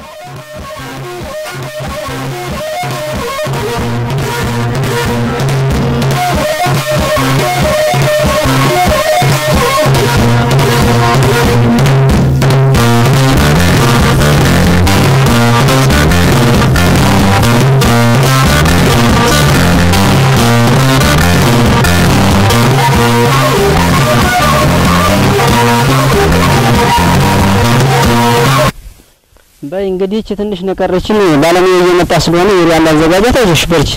በይ እንግዲህ እቺ ትንሽ ነቀረችን። ባለሙያ እየመጣ ስለሆነ ዩሪያ እንዳዘጋጃት አይዞሽ በርቺ።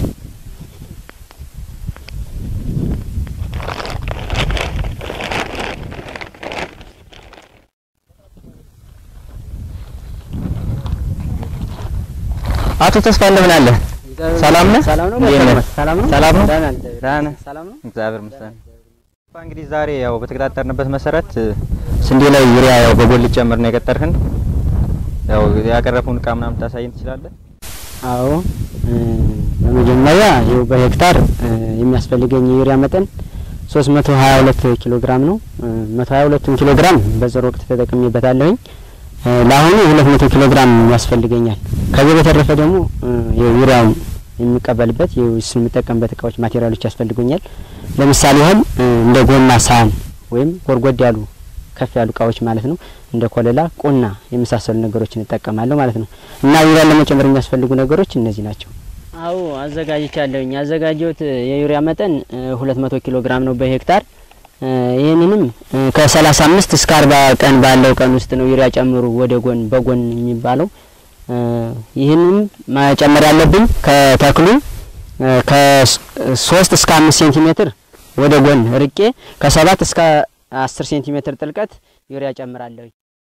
አቶ ተስፋ እንደምን አለ? ሰላም ነህ? ሰላም ነው። እንዴት ነህ? ሰላም ነው። ሰላም ነው? ደህና ነህ? ደህና ነህ? ሰላም ነው። እግዚአብሔር ይመስገን። እንግዲህ ዛሬ ያው በተቀጣጠርንበት መሰረት ስንዴ ላይ ዩሪያ ያው በጎን ልጨምር ነው የቀጠርህን። ያው ያቀረብኩን እቃ ምናምን ታሳየን ትችላለህ? አዎ እ፣ በመጀመሪያ ይኸው በሄክታር እ፣ የሚያስፈልገኝ የዩሪያ መጠን 322 ኪሎ ግራም ነው። እ፣ 122 ኪሎ ግራም በዘር ወቅት ተጠቅሜበታለሁኝ። እ፣ ለአሁኑ 200 ኪሎ ግራም ያስፈልገኛል። ከዚህ በተረፈ ደግሞ እ፣ የዩሪያውን የሚቀበልበት የሱን የምጠቀምበት እቃዎች ማቴሪያሎች ያስፈልጉኛል። ለምሳሌ ያህል እ፣ እንደ ጎማ ሳህን ወይም ጎርጎድ ያሉ ከፍ ያሉ እቃዎች ማለት ነው። እንደ ኮለላ፣ ቁና የመሳሰሉ ነገሮችን እጠቀማለሁ ማለት ነው። እና ዩሪያን ለመጨመር የሚያስፈልጉ ነገሮች እነዚህ ናቸው። አዎ አዘጋጅቻለሁኝ። ያዘጋጀሁት የዩሪያ መጠን ሁለት መቶ ኪሎ ግራም ነው በሄክታር። እ፣ ይህንንም እ፣ ከሰላሳ አምስት እስከ አርባ ቀን ባለው ቀን ውስጥ ነው ዩሪያ ጨምሩ ወደ ጎን በጎን የሚባለው። እ፣ ይህንም መጨመር ያለብኝ ከተክሉ እ፣ ከሶስት እስከ አምስት ሴንቲሜትር ወደ ጎን ርቄ ከሰባት እስከ አስር ሴንቲሜትር ጥልቀት ዩሪያ ጨምራለሁ።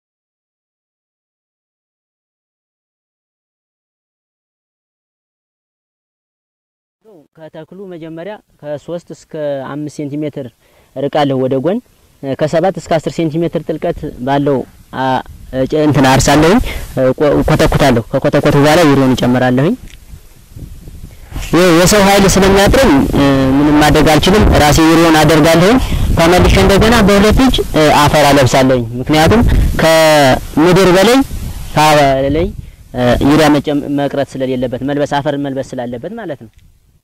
ከተክሉ መጀመሪያ ከሶስት እስከ አምስት ሴንቲሜትር ርቃለሁ ወደ ጎን እ፣ ከሰባት እስከ አስር ሴንቲሜትር ጥልቀት ባለው አ፣ እጨ እንትን አርሳለሁኝ እ፣ ቆ- ኮተኩታለሁ። ከኮተኮቱ በኋላ ዩሪያውን እጨምራለሁኝ። ይህ የሰው ኃይል ስለሚያጥረኝ እ፣ ምንም ማድረግ አልችልም። ራሴ ዩሪያውን አደርጋለሁኝ። ተመልሼ እንደገና በሁለት እጅ እ፣ አፈር አለብሳለሁኝ። ምክንያቱም ከምድር በላይ ከላይ እ፣ ዩሪያ መጨም- መቅረት ስለሌለበት መልበስ አፈር መልበስ ስላለበት ማለት ነው።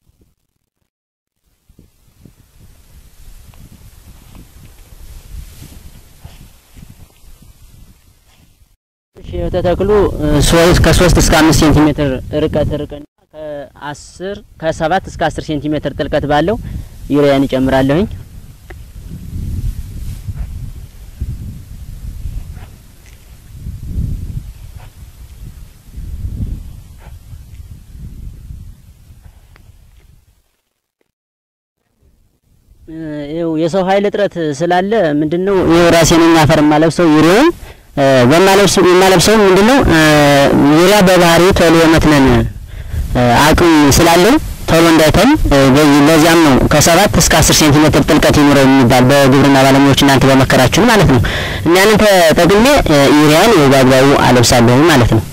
እሺ ተተክሉ ሶስት ከሶስት እስከ አምስት ሴንቲሜትር ርቀት ርቀና ከአስር ከሰባት እስከ አስር ሴንቲሜትር ጥልቀት ባለው ዩሪያን እጨምራለሁኝ። እ፣ ይኸው የሰው ኃይል እጥረት ስላለ ምንድነው ይኸው ራሴ ነኝ አፈር የማለብሰው ዩሪያውን እ፣ በማለብሰው የማለብሰው ምንድነው እ፣ ዩሪያ በባህሪው ቶሎ የመትነን እ፣ አቅም ስላለው ቶሎ እንዳይተን እ፣ በዚህ ለዚያም ነው ከሰባት እስከ አስር ሴንቲሜትር ጥልቀት ይኑረው የሚባል በግብርና ባለሙያዎች እናንተ በመከራችሁን ማለት ነው። እና ያንን ተጠቅሜ እ፣ ዩሪያን ይኸው በአግባቡ አለብሳለሁ ማለት ነው።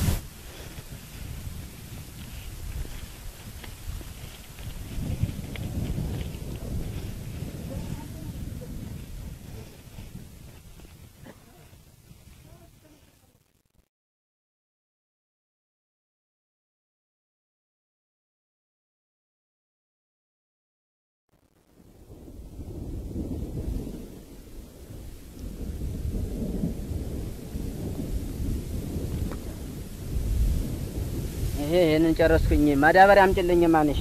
ይሄ ይሄንን ጨረስኩኝ። ማዳበሪያ አምጪልኝ ማንሽ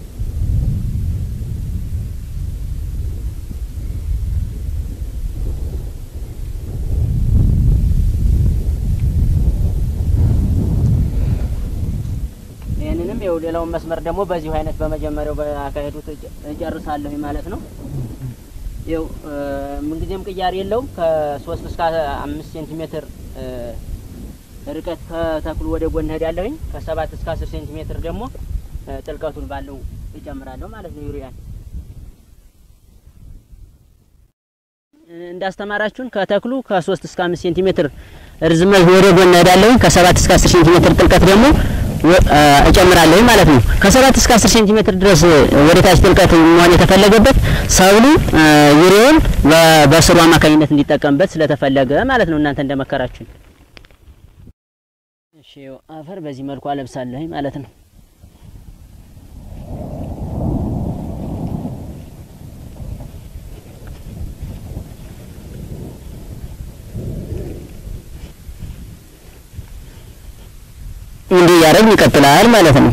ይህንንም ይኸው ሌላውን መስመር ደግሞ በዚሁ አይነት በመጀመሪያው በአካሄዱት እጨ- እጨርሳለሁ ማለት ነው። ይኸው እ፣ ምንጊዜም ቅያሬ የለውም ከሶስት እስከ አምስት ሴንቲሜትር እ፣ ርቀት ከተክሉ ወደ ጎን እሄዳለሁኝ። ከሰባት እስከ አስር ሴንቲሜትር ደግሞ እ፣ ጥልቀቱን ባለው እጨምራለሁ ማለት ነው ዩሪያን እንዳስተማራችሁን ከተክሉ ከሶስት እስከ አምስት ሴንቲሜትር ርዝመት ወደ ጎን እሄዳለሁኝ። ከሰባት እስከ አስር ሴንቲሜትር ጥልቀት ደግሞ ወ- አ፣ እጨምራለሁኝ ማለት ነው። ከሰባት እስከ አስር ሴንቲሜትር ድረስ ወደ ታች ጥልቀት መሆን የተፈለገበት ሰብሉ አ፣ ዩሪያውን በ- በስሩ አማካኝነት እንዲጠቀምበት ስለተፈለገ ማለት ነው። እናንተ እንደመከራችሁን እሺ አፈር በዚህ መልኩ አለብሳለሁ ማለት ነው። እንዲህ እያደረግን ይቀጥላል ማለት ነው።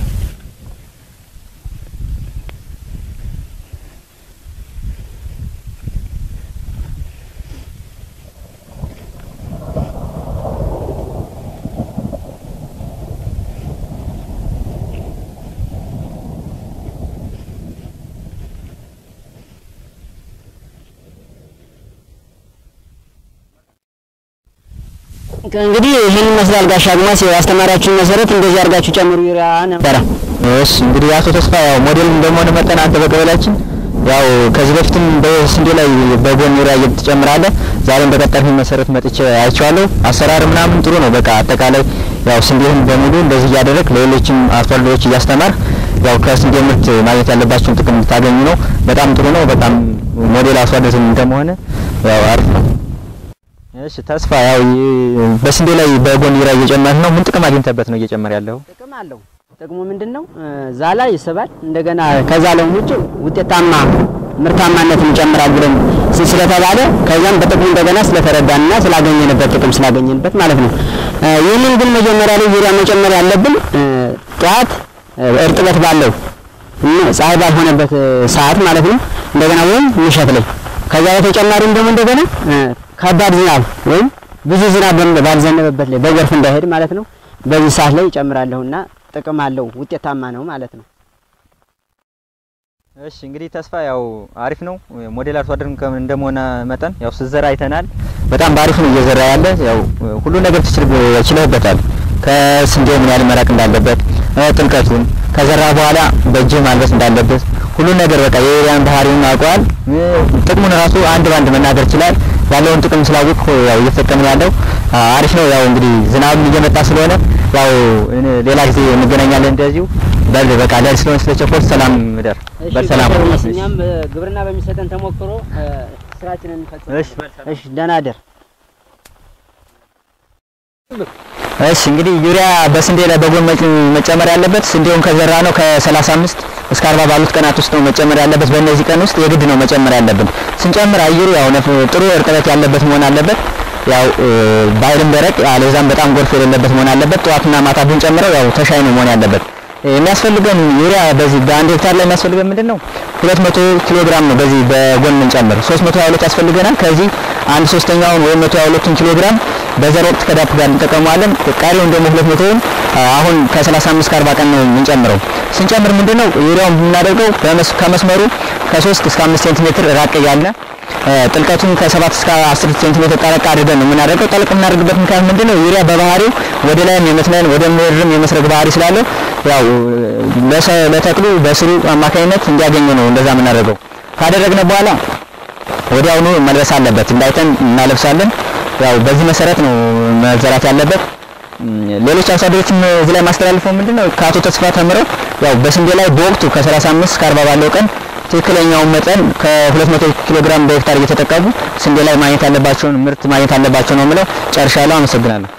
እንግዲህ ይህን ይመስላል ጋሻ አግማስ ያስተማራችሁን መሰረት እንደዚህ አድርጋችሁ ጨምሩ ዩሪያ ነበረ። እሺ እንግዲህ አቶ ተስፋ ያው ሞዴል እንደመሆነ መጠን አንተ በቀበሌያችን ያው ከዚህ በፊትም በስንዴ ላይ በጎን ዩሪያ እየተጨምራለህ ዛሬም በቀጠርህ መሰረት መጥቼ አይቼዋለሁ። አሰራር ምናምን ጥሩ ነው። በቃ አጠቃላይ ያው ስንዴህን በሙሉ እንደዚህ እያደረግ ለሌሎችም አርሶ አደሮች እያስተማር ያው ከስንዴ ምርት ማግኘት ያለባቸውን ጥቅም እንድታገኙ ነው። በጣም ጥሩ ነው። በጣም ሞዴል አርሶ አደር እንደመሆነ ያው አሪፍ ነው። እሺ ተስፋ ያው ይ- በስንዴ ላይ በጎን ዩሪያ እየጨመርህ ነው። ምን ጥቅም አግኝተበት ነው እየጨመረ ያለው? ጥቅም አለው። ጥቅሙ ምንድን ነው? ዛላ ይስባል። እንደገና ከዛላው ውጭ ውጤታማ ምርታማነትን ይጨምራል ብለን ስ- ስለተባለ ከዛም በጥቅሙ እንደገና ስለተረዳንና ስላገኘንበት ጥቅም ስላገኘንበት ማለት ነው። እ፣ ይህንን ግን መጀመሪያ ላይ ዩሪያ መጨመር ያለብን እ፣ ጠዋት እ፣ እርጥበት ባለው እና ፀሐይ ባልሆነበት እ፣ ሰዓት ማለት ነው። እንደገና ወይም ምሽት ላይ ከዛ በተጨማሪም ደግሞ እንደገና እ፣ ከባድ ዝናብ ወይም ብዙ ዝናብ በም- ባልዘነበበት ላይ በጎርፍ እንዳይሄድ ማለት ነው። በዚህ ሰዓት ላይ ይጨምራለሁና ጥቅም አለው፣ ውጤታማ ነው ማለት ነው። እሺ እንግዲህ ተስፋ ያው አሪፍ ነው። ሞዴል አርሶ አደርም ከምን እንደመሆነ መጠን ያው ስትዘራ አይተናል። በጣም በአሪፍ ነው እየዘራ ያለ ያው ሁሉ ነገር ትችል ችለህበታል። ከስንዴው ምን ያህል መራቅ እንዳለበት እ፣ ጥልቀቱን ከዘራ በኋላ በእጅህ ማልበስ እንዳለበት ሁሉ ነገር በቃ የዩሪያን ባህሪውን አውቀዋል። እ፣ ጥቅሙን ራሱ አንድ ባንድ መናገር ይችላል። ያለውን ጥቅም ስላወቅ ያው እየተጠቀምን ያለው አ፣ አሪፍ ነው። ያው እንግዲህ ዝናብም እየመጣ ስለሆነ ያው እኔ ሌላ ጊዜ እንገናኛለን እንደዚሁ በል በቃ ለል ስለሆነ ስለቸኮል ሰላም እደር በሰላም እኛም ግብርና በሚሰጠን ተሞክሮ ስራችንን እንፈጽም። እሺ እሺ፣ ደህና ደር እሺ እንግዲህ ዩሪያ በስንዴ ላይ በጎን መጭ- መጨመር ያለበት ስንዴውን ከዘራ ነው ከ35 እስከ 40 ባሉት ቀናት ውስጥ ነው መጨመር ያለበት። በእነዚህ ቀን ውስጥ የግድ ነው መጨመር ያለብን። ስንጨምር አየሩ ያው ነፍ- ጥሩ እርጥበት ያለበት መሆን አለበት። ያው እ፣ ባይልም ደረቅ አለዛም በጣም ጎርፍ የሌለበት መሆን አለበት። ጠዋትና ማታ ብንጨምረው ያው ተሻይ ነው መሆን ያለበት። የሚያስፈልገን ዩሪያ በዚህ በአንድ ሄክታር ላይ የሚያስፈልገን ምንድን ነው? 200 ኪሎ ግራም ነው በዚህ በጎን የምንጨምር 322 ያስፈልገናል። ከዚህ አንድ ሶስተኛውን ወይም 122 ኪሎ ግራም በዘር ወቅት ከዳፕ ጋር እንጠቀመዋለን። ቀሪውን ደግሞ 200ውን አሁን ከ35 እስከ 40 ቀን ነው የምንጨምረው። ስንጨምር ምንድነው ዩሪያውን የምናደርገው በመስ- ከመስመሩ ከ3 እስከ 5 ሴንቲሜትር ራቅ እያለ እ፣ ጥልቀቱን ከ7 እስከ 10 ሴንቲሜትር ጠለቅ አድርገን ነው የምናደርገው። ጠለቅ የምናደርግበት ምክንያት ምንድነው? ዩሪያ በባህሪው ወደ ላይም የመስነን ወደ ምድርም የመስረግ ባህሪ ስላለው ያው ለሰ- ለተክሉ በስሩ አማካኝነት እንዲያገኙ ነው እንደዛ የምናደርገው። ካደረግነ በኋላ ወዲያውኑ መልበስ አለበት። እንዳይተን እናለብሳለን። ያው በዚህ መሰረት ነው መዘራት ያለበት። እም፣ ሌሎች አርሶ አደሮችም እዚህ ላይ ማስተላልፈው ምንድነው ከአቶ ተስፋ ተምረው ያው በስንዴ ላይ በወቅቱ ከ35 እስከ 40 ባለው ቀን ትክክለኛውን መጠን ከ200 ኪሎ ግራም በሄክታር እየተጠቀሙ ስንዴ ላይ ማግኘት ያለባቸውን ምርት ማግኘት አለባቸው ነው የምለው። ጨርሻለሁ። አመሰግናለሁ።